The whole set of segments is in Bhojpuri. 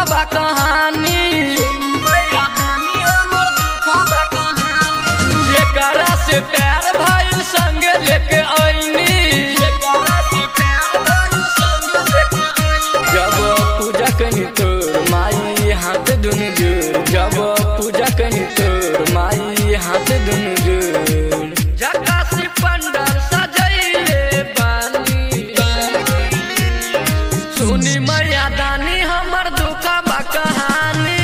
बा कहानी जेकरा से प्यार भइल संगे लेके आईनी जब पूजा कनी तोर माई हाथ दुनु जोर जब पूजा कनी तोर माई हाथ दुनु जोर झकासी पंडाल सजैले बानी सुनी मैया दानी हमर दुखा बा कहानी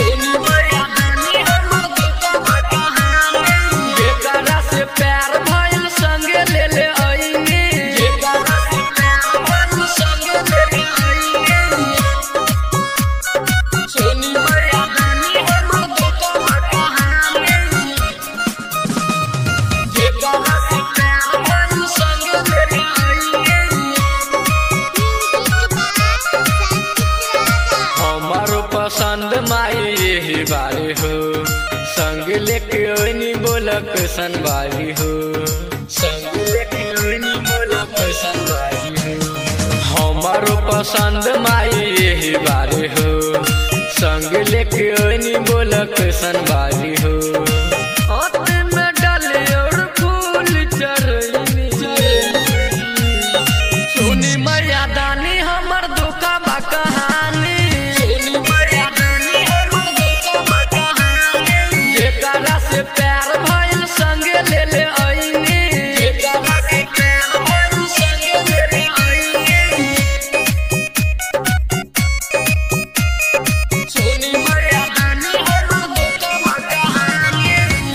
जेकरा से प्यार भइल संगे ले ले आईनी सुनी मैया दानी हमर दुखा बा कहानी जेकरा से प्यार भइल संगे ले ले आईनी हमारो पसंद माई यही बारी हो संग लेके ओनी बोलक सनबारी हो संग लेके ओनी बोलक सनबारी हो हमारो पसंद माई यही बारी हो संग लेके ओनी बोलक सनबारी हो हाथ में डाले और फूल चढ़नी सुनी मैया दानी हमर दुखा बा कहानी जेकरा से प्यार भइल संगे ले ले आईनी सुनी मैया दानी हमर दुखा बा कहानी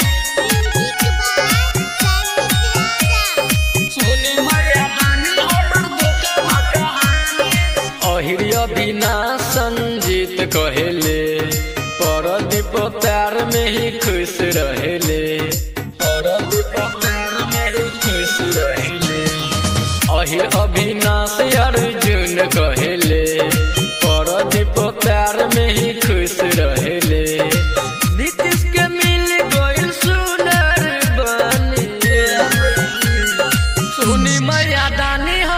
सुनी मैया दानी हमर दुखा बा कहानी अहिरिया बिना संजीत कहेले परदीप प्यार में ही खुश रहेले परदीप प्यार में ही खुश रहेले अहिर अविनाश अर्जुन कहेले परदीप प्यार में ही खुश रहेले नीतीश के मिल गइल सुनर बनी सुनी मैया दानी